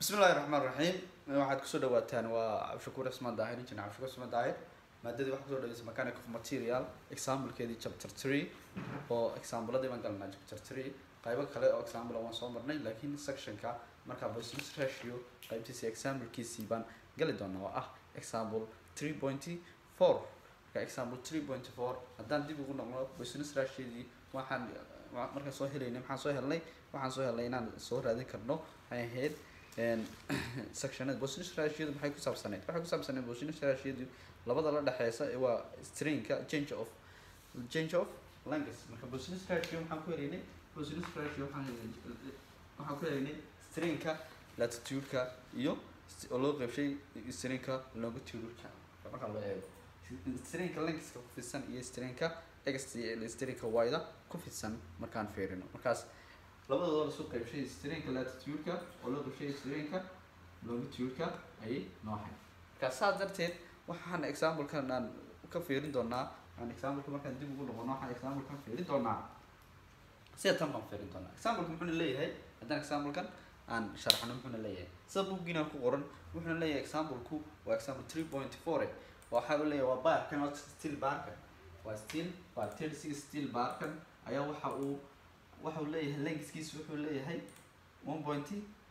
bismi illahi raxmaan raxiim waxaad kusoo dhawaataan waa cabdishakuur cismaan daahir injin cabdishakuur cismaan daahir maadadii waxaa kusoo dhaweysa mechanic of material examplekeedii chapter three oo exampleadii baan galanaa chapter three qaybo kale oo example waan soo marnay laakiin sectionka markaa business ratio qaybtiisa examplekiisii baan gali doonaa oo ah example three point four marka example three point four haddaan dib ugu noqno business ratio-dii waxaan markaan soo helaynay maxaan soo helnay waxaan soo helnay inaan soo raadin karno waxay ahayd sectionada business ratio maxay ku saabsaneyd waxay ku saabsaneyd business ratio labada la dhexeysa ee waa stringka change of change of language marka business ratio maxaan ku helaynay business ratio waxaan waxaan ku helaynay stringka latitude-ka iyo oo loo qeybshay stringka longitude-ka marka loo eego stringka lengthka ku fidsan iyo stringka x stringka y-da ku fidsan markaan fiirino markaas labadooda lasoo qeybshay stringka latitude-ka oo loo qeybshay stringka longitude-ka ayay noohay marka saas darteed waxaan example-kan aan ka fiirin doonaa aan example-ka markaan dib ugu noqono waxaan example-kan fiirin doonaa sida tan baan fiirin doonaa example-ka muxuuna leeyahay haddaan example-kan aan sharxno muxuuna leeyahay sida bookgiina ku qoran wuxuuna leeyahay example-ku waa example three point four waxa uu leeyahay waa baarkan waa steel baarkan waa steel waa thirty six steel baarkan ayaa waxa uu waxa uu leeyahay lengthkiisa wuxuu leeyahay one point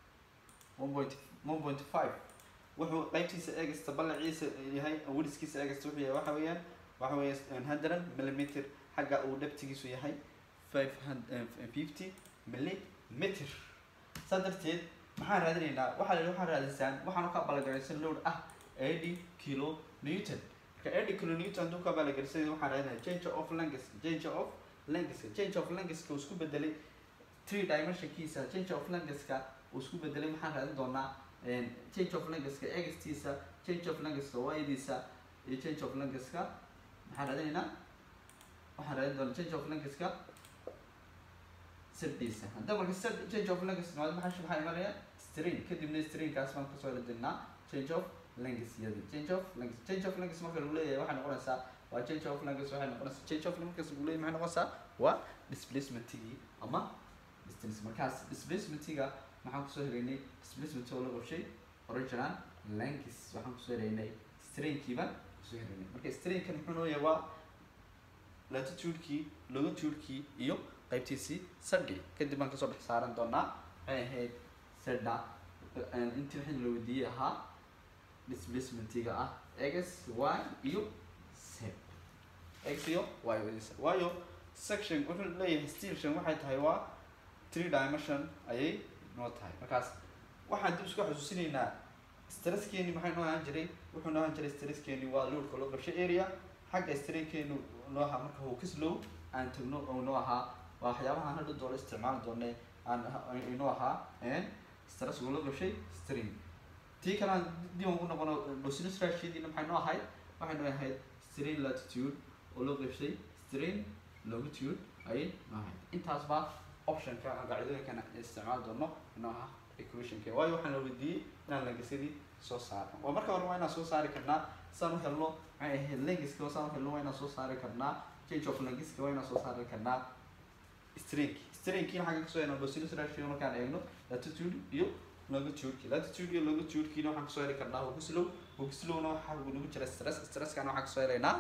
one point one point five wuxuu qaybtiisa eegasta ballaciisa yahay weliskiisa eegasta wuxuu yahay waxa weeyaan waxa weeye hundred millimeter xagga uu dhabtigiisu yahay five hundred fifty millimeter saa darteed maxaan raadinaynaa waxaa la waxaan raadisaan waxaan ka ballangaraysan load ah eighty kilo newton marka eighty kilo newton hadduu ka ballangaraysan waxaan raadinaya change of length change of length change of length uu isku bedelay three dimensionkiisa change of length-ka uu isku bedelay maxaan raadin doonaa change of length-ka x-tiisa change of length-ka y-diisa iyo change of length-ka maxaan raadinaynaa waxaan raadin doonaa change of length-ka sirdiisa hadda marka sir change of length noqdo maxaa maxaa imanaya string kadibna stringkaas baan kasoo radinaa change of length yada change of length change of length marka lagu leeyahay waxay noqonaysaa waa change of length waxay noqonaysaa change of length lagu leeyahay maxay noqonaysaa waa displacementigii ama distance markaas displacementiga maxaan kusoo helaynay displacement oo la qorshay original length waxaan kusoo helaynay stringkiiba kusoo helaynay marka stringkan muxuu noo yahay waa latitude-kii longitude-kii iyo qaybtiisii sadhi kadib baan kasoo dhex saaran doonaa waxay ahayd sadha intii waxii la weydiiyey ahaa displacementiga ah x y iyo z x iyo y wadiisa waayo section wuxuu leeyahay station waxay tahay waa three dimension ayay noo tahay markaas waxaan dib isku xasuusinaynaa stresskeeni maxay noo ahaan jiray wuxuu noo ahaan jiray stresskeeni waa loadka loo qabshay area xagga strainkeenu noo ahaa marka hawkislow aan tagno oo noo ahaa waa waxyaabaha hadha doolo isticmaali doonay aan inuu ahaa stress ula gashay string tii kale aan dib ugu noqono business ratio-diina maxay noo ahayd waxay noo ahayd string latitude oo loo qabshay string longitude ayay noo ahayd intaas baa optionka qaacidooyinkan isticmaali doono inoo ah equationka waayo waxaan la weydiiyey inaan langisadii soo saarno waa marka hore waa inaan soo saari karnaa saan u helno maxay ahayd langiska saan u helno waa inaan soo saari karnaa change of langiska waa inaan soo saari karnaa string stringkiina xagga kasoo helna business ratio markaan eegno latitude iyo longitude latitude iyo longitude-kiina waxaan kasoo heli karnaa hoogslow hoogslow-na waxaa nagu jira stress stresskana waxaan kasoo helaynaa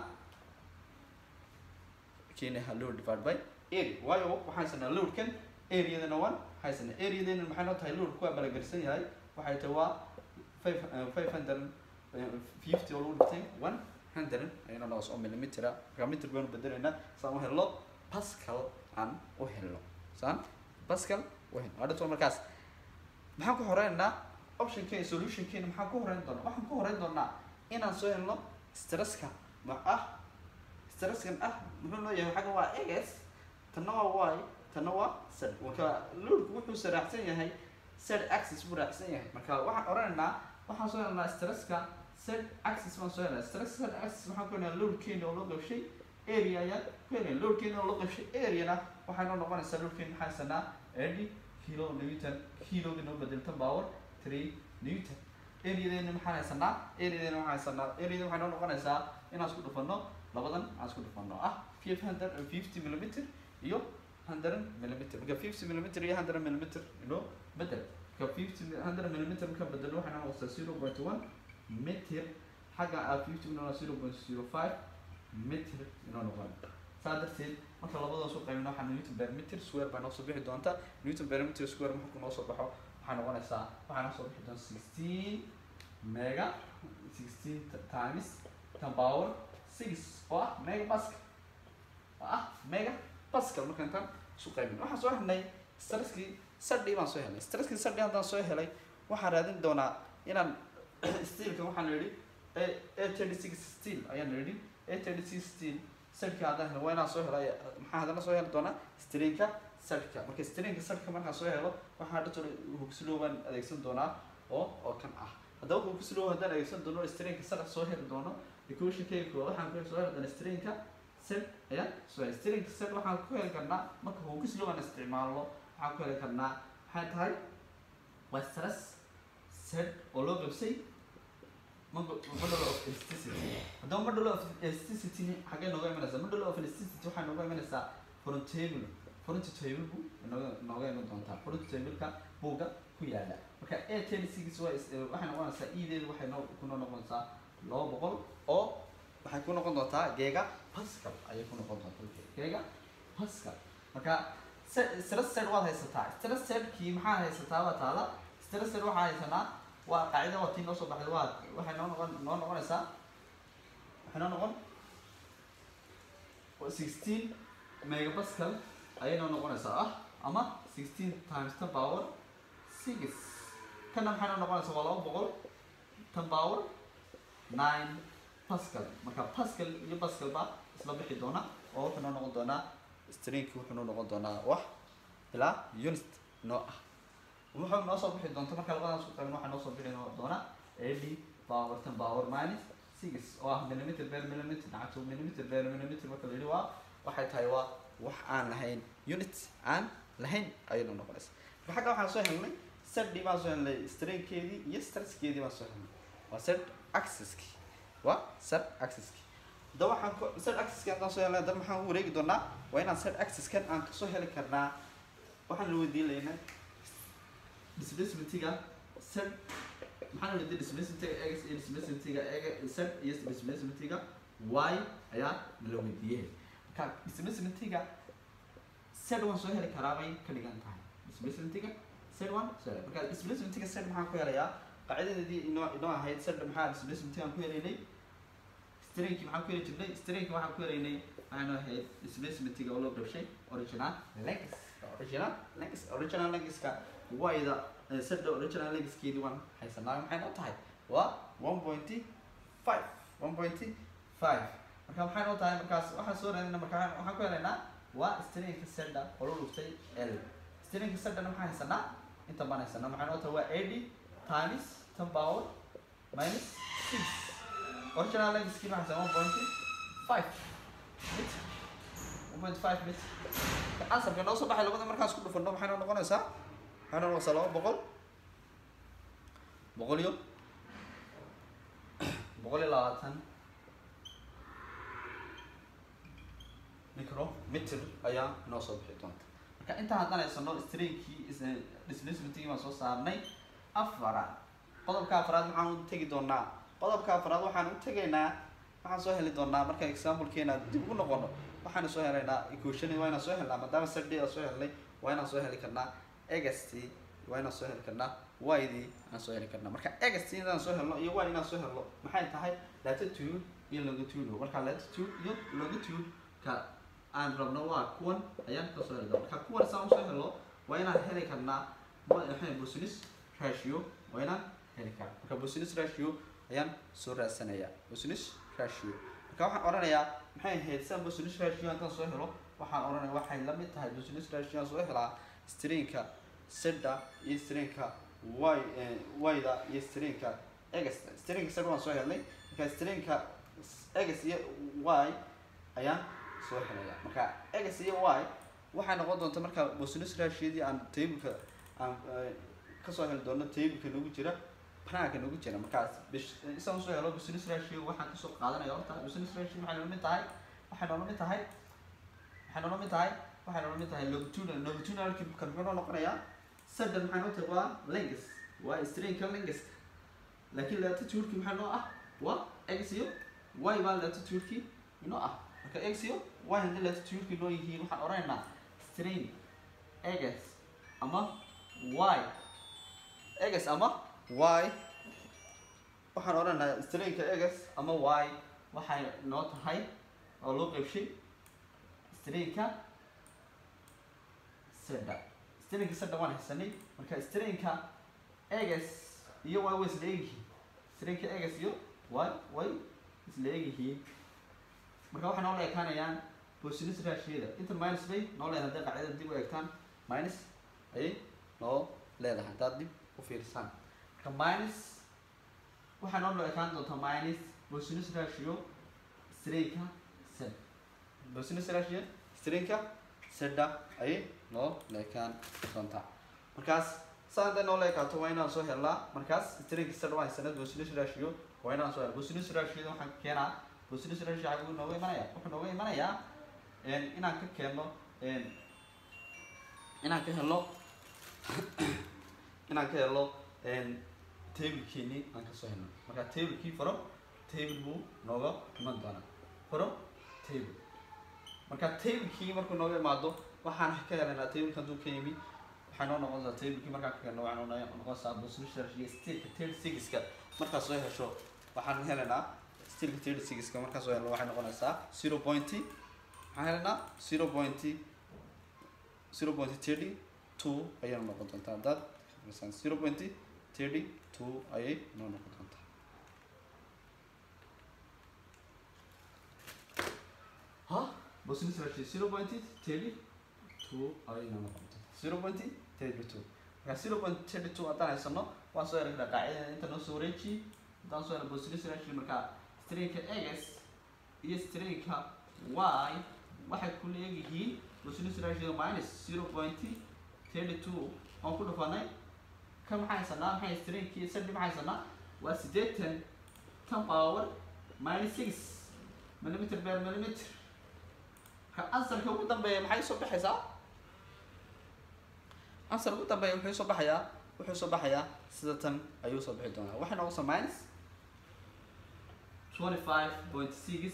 kiina load divided by area waayo waxaan haysanaa loadkan areadana one haysana areadana maxay noo tahay load kuwaa balagarsan yahay waxay tahay waa five five hundred fifty oo lagu dhigtay one hundred ayana noos oo millimetera marka meter baanu bedelaynaa saan u helno pascal aan u helno saan pascal u helno hadhato markaas maxaan ku horeynaynaa optionkeena solutionkeena maxaan ku horeyn doonaa waxaan ku horeyn doonaa inaan soo helno stresska ma ah stresskan ah muxuu noo yahay xagga waa x tanna waa y tanna waa z marka loadku wuxuu saraacsan yahay z axis buu raacsan yahay marka waxaan oranaynaa waxaan soo helnaa stresska z axis baan soo helnaa stress z axis waxaan ku helnaa loadkeena oo loo qabshay area ayaan ku helnaa loadkeena oo loo qabshay areana waxay noo noqonaysaa loadkeena maxaa haysanaa eighty kilo newton kiloga noo bedeltan power three newton areadeena maxaan haysanaa areadeena waxaan haysanaa areada waxay noo noqonaysaa inaan isku dhufano labadan aan isku dhufano ah five hundred and fifty millimeter iyo hundred millimeter marka fifty millimeter iyo hundred millimeter inoo bedel marka fifty hundred millimeter markaan bedelo waxay noqonaysaa zero point one meter xagga ah fifty inoo zero point zero five meter inoo noqon saa darteed marka labadoo soo qaybino waxaa newton per meter square baa noo soo bixi doonta newton per meter square markuu noo soo baxo waxay noqonaysaa waxaa noo soo bixi doonta sixteen mega sixteen times ten power six oo ah mega pascal oo ah mega pascal markaan tan isu qaybin waxaan soo helnay stresskii sadhi baan soo helnay stresskii sadhi haddaan soo helay waxaan raadin doonaa inaan steelka waxaan yidhi a thirty six steel ayaan yidhi a thirty six steel sadhka haddaan helo waa inaan soo helo maxaa haddana soo heli doonaa strinka sadhka marka strinka sadhka markaan soo helo waxaa dhata hugslow baan adeegsan doonaa oo oo kan ah haddaba hugslow haddaan adeegsan doono strinka sadh soo heli doono equationkayga koowaad waxaan ku soo heli doonaa strinka set ayaan soo heli strinka set waxaan ku heli karnaa marka hugslow aan isticmaalno waxaan ku heli karnaa maxay tahay waa stress set oo loo qabsay model of elasticity haddaba model of elasticity xaggee nooga imanaysaa model of elasticity waxay nooga imanaysaa front table front table bu nooga nooga iman doontaa front tableka buugga ku yaala marka a ten six waa waxay noqonaysaa ideedu waxay noo kunoo noqonaysaa laba boqol oo waxay ku noqon doontaa geega pascal ayay ku noqon doontaa geega pascal marka stress set waad haysataa stress setkii maxaa haysataa waa taada stress set waxaa haysanaa waa qaacida waa tii noo soo baxday waa waxay noo noqon noo noqonaysaa waxay noo noqon sixteen megapascal ayay noo noqonaysaa ah ama sixteen times ten power six kana maxay noo noqonaysaa waa laba boqol ten power nine pascal marka pascal iyo pascal baa isla bixi doona oo wuxuu noo noqon doonaa stringki wuxuu noo noqon doonaa wax ilaa unit noo ah wuxuu noo soo bixi doonta marka labadaas ku qaybin waxaa noo soo bixi doona eighty power ten power minus six oo ah millimeter per millimeter nacagto millimeter per millimeter marka la yidhi waa waxay tahay waa wax aan lahayn unit aan lahayn ayay noo noqonaysa marka xagga waxaan soo helnay sedhi baan soo helnay stringkeedii iyo stresskeedii baan soo helnay waa set accesski waa set accesski haddaba waxaan ko set accesski haddaan soo helnay haddaba maxaan u wareegi doonaa waa inaan set accesskan aan kasoo heli karnaa waxaan la weydiin laynaa displacementiga set maxaa la weydiin displacementiga x iyo displacementiga z iyo displacementiga y ayaa la weydiiyey marka displacementiga z waan soo heli karaa bay ka dhigan tahay displacementiga z one soo heli marka displacementiga z maxaan ku helayaa qaacidadeedii inoo inoo ahayd z maxaa displacementigaan ku helaynay stringki maxaan ku heli jirnay stringki waxaan ku helaynay waxaan ahayd displacementiga oo loo qabshay original length original length original lengthka wayda sada original lengthkeedii waan haysanaa maxay noo tahay waa one pointy five one pointy five marka maxay noo tahay markaas waxaan soo raadina marka waxaan ku helaynaa waa stringka seda oo loo dhuftay l stringka sedana maxaan haysanaa inta baan haysanaa maxay noo tahay waa eighty times ten power minus six original lengthkii maxaa haysanaa one pointy five meter one point five meter ansarka noo soo baxay labada markaan isku dhufano maxay noo noqonaysaa waxay noo noqonaysaa laba boqol boqol iyo boqol iyo labaatan micrometer ayaa noo soo bixi doonta marka intaan haddaan haysano stringkii displacementkii baan soo saarnay afaraad qodobka afaraad maxaan u tegi doonaa qodobka afaraad waxaan u tegaynaa waxaan soo heli doonaa marka examplekeena dib ugu noqono waxaan soo helaynaa equation waa inaan soo helnaa maadaama sadhi aan soo helnay waa inaan soo heli karnaa ext waa inaan soo heli karnaa yd aan soo heli karnaa marka ext inaan soo helno iyo y inaan soo helno maxay tahay latitude iyo longitude marka latitude iyo longitude ka aan rabno waa kuwan ayaan ka soo heli doona marka kuwan saan usoo helno waa inaan heli karnaa maxay business ratio waa inaan heli karnaa marka business ratio ayaan soo raadsanayaa business ratio marka waxaan odhanayaa maxay ahayd san business ratio haddaan soo helo waxaan odhanaya waxay la mid tahay business ratio aan soo helaa stringka seda iyo stringka y yda iyo stringka egs stringka sed waan soo helnay marka stringka egs iyo y ayaan soo helaya marka egs iyo y waxay noqon doonta marka business ratioadii aan tableka aan kasoo heli doono tableka nagu jira banaanka nagu jira markaas isaan soo helo business ratio waxaan kasoo qaadanaya horta business ratio waxay noola mid tahay waxay noola mid tahay waxay noola mid tahay waxay noola mid tahay longitudinal longitudinalki kan muxuu noo noqonayaa saddan maxay noo tahay waa lengus waa strainka lenguska laakiin latitude-ki maxaa noo ah waa x iyo y baa latitude-ki inoo ah marka x iyo y haddii latitude-ki noo yihiin waxaan odhanaynaa strain x ama y x ama y waxaan odhanaynaa strainka x ama y waxay noo tahay oo loo qeybshay strainka seda strainka seda waan haysanay marka strainka x iyo y way isla egyihiin strainka x iyo y way isla egyihiin marka waxay noo la ekaanayaan posinis raashiyada inta minus bay noo leedahay hadday qaacidada dib u eegtaan minus ayay noo leedahay haddaad dib u fiirsaan marka minus waxay noo loo ekaan doontaa minus posinis ratio strainka sed posinis ratio strainka sedda ayay noo la ekaan doontaa markaas saa hadday noo la ekaato waa inaan soo helnaa markaas strainka sed waa haysanad posinis ratio waa inaan soo helna posinis ratio waxaan keenaa posinis ratio xaguu nooga imanaya wuxuu nooga imanayaa inaan ka keenno inaan ka helno inaan ka helno tablekeenii aan kasoo helno marka tablekii faro table buu nooga iman doonaa faro table marka tablekii markuu nooga imaado waxaan ka helaynaa tableka hadduu ka yimi waxay noo noqon doontaa tablekii markaan ka helno waxay noo noqonaysaa position iyo stilka thirty sixka markaad soo hesho waxaan helaynaa stilka thirty sixka markaan soo helno waxay noqonaysaa zero pointy waxaan helaynaa zero pointy zero pointy thirty two ayay noqon doontaa haddaad zero pointy thirty two ayay noo noqon doontaa ha bosnis rashi zero pointy thirty two ayay noo noqon doontaa zero pointy thirty two marka zero point thirty two haddaan haysano waan soo eragnaa qaacidada inta noo soo wareeji haddaan soo helo bosnis rashi marka strainka x iyo strainka y waxay ku leeyihiin bosnis ratio minus zero pointy thirty two waan ku dhufanay kan maxaa haysanaa maxay strainkii sadi maxaa haysanaa waa siddeetan tan power minus six millimeter per millimeter ka ansarka ugu dambeeya maxay soo baxaysaa ansar ugu dambeeya wuxuu soo baxayaa wuxuu soo baxayaa sida tan ayuu soo bixi doonaa waxay noqonaysaa minus twenty five point six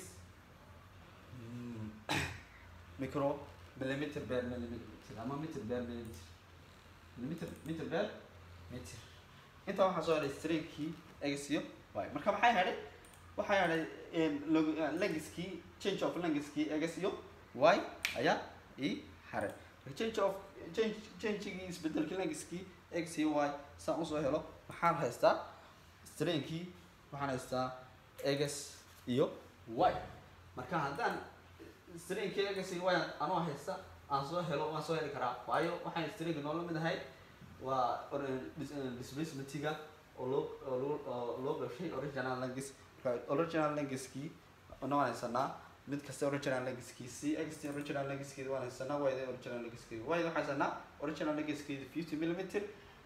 micro millimeter per millimeter ama meter per millimeter millimeter meter per meter intaa waxaa soo helay strainkii x iyo y marka maxay hadhay waxaa hadhay lengiskii change of lengiskii x iyo y ayaa ii haray marka change of change changegii isbedelkii lengiskii x iyo y saan usoo helo waxaan haystaa strainkii waxaan haystaa x iyo y marka haddaan strainkii x iyo y anoo haysta aan soo helo waan soo heli karaa waayo waxaan strainka noola mid ahay waa displacementiga oo loo oo loo oo loo gashay original language marka original languagekii waan haysanaa mid kasta original languagekii c x t original languagekeeda waan haysanaa y da original languagekeeda y waxaan haysanaa original languagekeeda fifty millimeter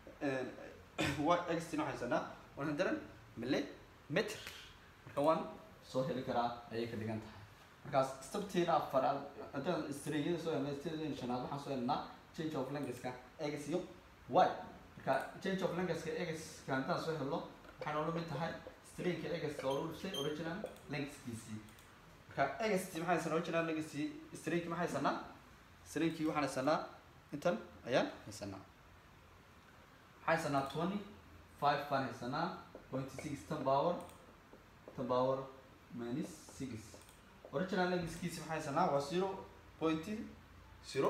y x t waxaan haysanaa one hundred millimeter marka waan soo heli karaa ayay ka dhigan tahay markaas sabteeda afaraad haddaan straiyada soo helnay steeda shanaad waxaan soo helnaa change of languageka x iyo y marka change of languageka x ka haddaan soo helno waxay noola mid tahay strainka x oo lagu dhisay original languagekiisii marka x maxay haysanaa original language strainki maxay haysanaa strainkii waxaan haysanaa intan ayaan haysanaa waxaan haysanaa twenty five baan haysanaa point six tan power tan power minus six original languagekiisi maxay haysanaa waa zero point zero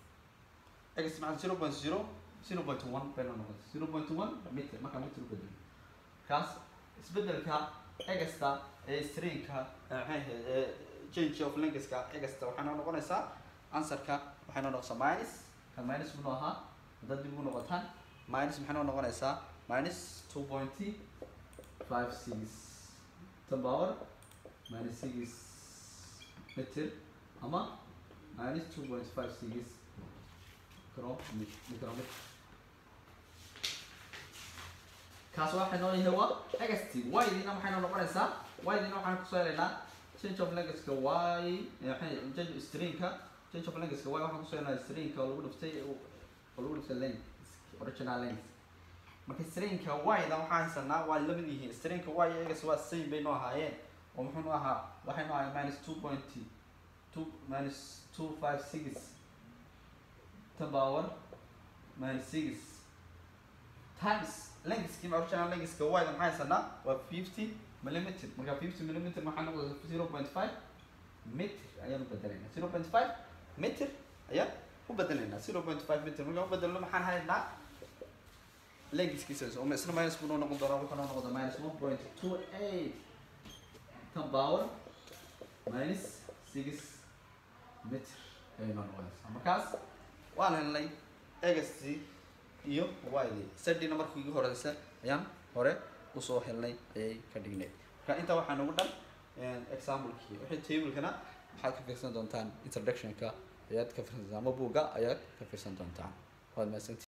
x maxaa zero point zero zero point one bay noo noqotay zero point one meter markaa meter u bedelo kaas isbedelka egasta ee strainka maxay ahayd ee change of languageka egasta waxay noo noqonaysaa answerka waxay noo noqonaysaa minus kan minus buu noo ahaa haddaad dib ugu noqotaan minus maxay noo noqonaysaa minus two point five six ten power minus six meter ama minus two point five six micrometer kaas waxay noo yahay waa xt y-diina maxay noo noqonaysaa y-diina waxaan kusoo helaynaa change of languageka y maxay change strainka change of languageka y waxaan kusoo helaynaa strainka oo lagu dhiftay oo lagu dhiftay length original length marka stringka y-da waxaan haysanaa waa lamid yihiin stringka y egas waa same bay noo ahaayeen oo muxuu nu ahaa waxay nu ahaayeen minus two point two minus two five six ten power minus six times lengthski ma original lengthska y-da maxaa haysanaa waa fifty millimeter marka fifty millimeter maxaa noqda zero point five meter ayaan u bedelaynaa zero point five meter ayaan u bedelaynaa zero point five meter markaan u bedelno maxaan haynaa lengthskiisa oo isna minus buu noo noqon doonaa wuxuu noo noqda minus one point two eight ten power minus six meter ayay noo noqonaysaa markaas waan helnay egastii iyo ydii sadina markii ugu horeysa ayaan hore usoo helnay ayay ka dhignayd marka intaa waxaa nagu dhan examplekii wixii tablekana waxaad ka fiirsan doontaan introductionka ayaad ka fiirsan ama buugga ayaad ka fiirsan doontaan waad mahadsanti